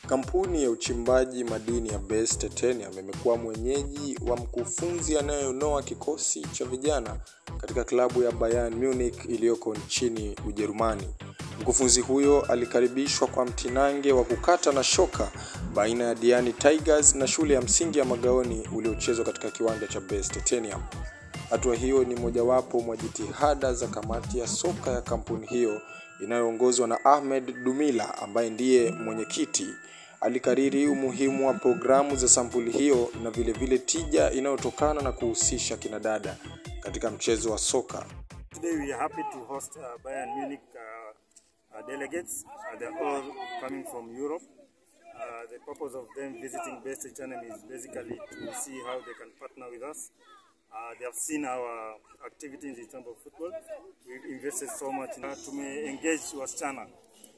Kampuni ya uchimbaji madini ya Base Titanium imekuwa mwenyeji wa mkufunzi anayeonoa kikosi cha vijana katika klabu ya Bayern Munich iliyoko nchini Ujerumani. Mkufunzi huyo alikaribishwa kwa mtinange wa kukata na shoka baina ya Diani Tigers na shule ya msingi ya Magaoni uliochezwa katika kiwanja cha Base Titanium. Hatua hiyo ni mojawapo mwa jitihada za kamati ya soka ya kampuni hiyo inayoongozwa na Ahmed Dumila ambaye ndiye mwenyekiti. Alikariri umuhimu wa programu za sampuli hiyo na vile vile tija inayotokana na kuhusisha kinadada katika mchezo wa soka. Today we are happy to host uh, Bayern Munich uh, uh, delegates. Uh, they're all coming from Europe. Uh, the purpose of them visiting Best Channel is basically to see how they can partner with us. Uh, they have seen our activities in terms of football. We've invested so much. Uh, tume-engage wasichana.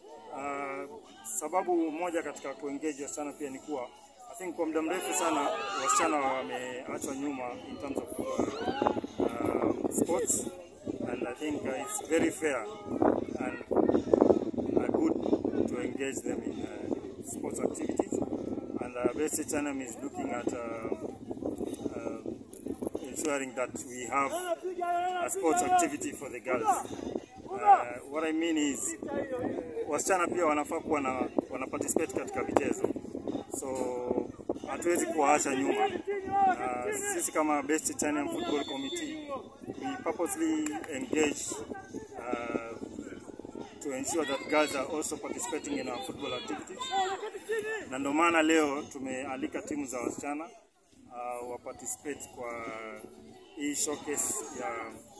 Uh, sababu moja katika kuengage wasichana pia ni kuwa I think kwa muda mrefu sana wasichana wameachwa nyuma in terms of uh, uh, sports and I think uh, it's very fair and uh, good to engage them in uh, sports activities and uh, Best Channel is looking at uh, uh, ensuring that we have a sports activity for the girls. Uh, what I mean is wasichana pia wanafaa kuwa na wana participate katika michezo, so hatuwezi kuwaacha nyuma. Uh, sisi kama Best Italian Football Committee we purposely engage uh, to ensure that girls are also participating in our football activities, na ndio maana leo tumealika timu za wasichana uh, wa participate kwa hii showcase ya,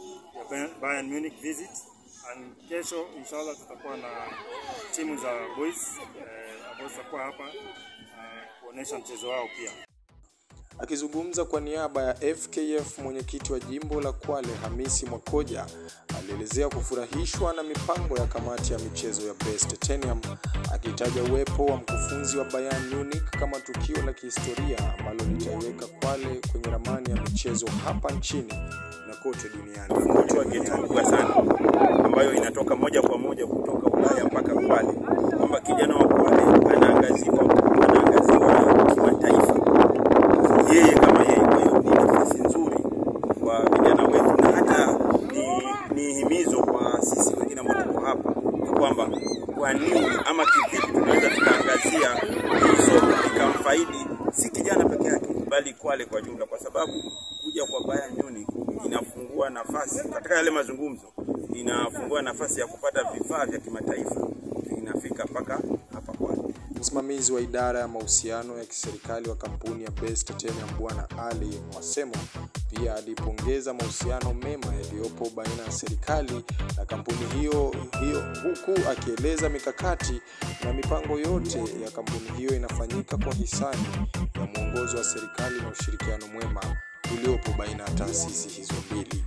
ya Bayern Munich visit and kesho inshallah tutakuwa na timu za boys eh, ambao zitakuwa hapa uh, kuonesha mchezo wao pia. Akizungumza kwa niaba ya FKF, mwenyekiti wa jimbo la Kwale Hamisi Mwakoja alielezea kufurahishwa na mipango ya kamati ya michezo ya Best Titanium, akitaja uwepo wa mkufunzi wa Bayern Munich kama tukio la kihistoria ambalo litaiweka Kwale kwenye ramani ya michezo hapa nchini na kote duniani. Tumefunguliwa geti kubwa sana ambayo inatoka moja kwa moja kutoka Ulaya mpaka Kwale, kwamba kijana wa Kwale anaangaziwa anaangaziwa kimataifa, yeye kama yeye. Kwa hiyo ni nafasi nzuri kwa vijana wetu, na hata ni, ni himizo kwa sisi wengine ambao tuko hapa ni kwamba kwa nini ama kivipi tunaweza tukaangazia hii soka ikamfaidi si kijana peke yake, bali Kwale kwa jumla, kwa sababu kuja kwa Bayern Munich inafungua nafasi katika yale mazungumzo, inafungua nafasi ya kupata vifaa vya kimataifa vinafika mpaka hapa Kwale. Msimamizi wa idara ya mahusiano ya kiserikali wa kampuni ya Best Titanium Bwana Ali Mwasemo pia alipongeza mahusiano mema yaliyopo baina ya serikali na kampuni hiyo hiyo, huku akieleza mikakati na mipango yote ya kampuni hiyo inafanyika kwa hisani ya mwongozo wa serikali na ushirikiano mwema uliopo baina ya taasisi hizo mbili.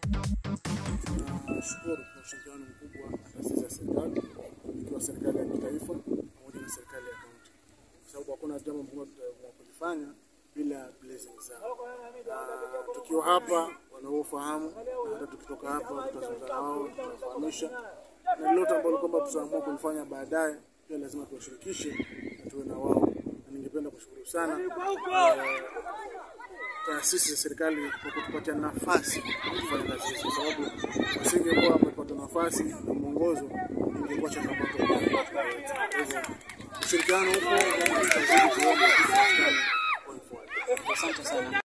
Nashukuru kwa ushirikiano mkubwa na taasisi za serikali ikiwa serikali ya kitaifa pamoja na serikali ya kaunti, kwa sababu hakuna jambo ambalo tutaweza kulifanya bila blessing zao. Na tukiwa hapa wanaofahamu, na hata tukitoka hapa tutazungumza na wao, tutawafahamisha na lolote ambalo kwamba tutaamua kulifanya baadaye, pia lazima tuwashirikishe na tuwe na wao, na ningependa kushukuru sana eh, taasisi za serikali kwa kutupatia nafasi ya kufanya kazi hizi, kwa sababu wasingekuwa wamepata nafasi na mwongozo, ingekuwa changamoto kubwa katika yetu. Kwa hivyo ushirikiano huko, tutazidi kuomba ushirikiano going forward. Asante sana.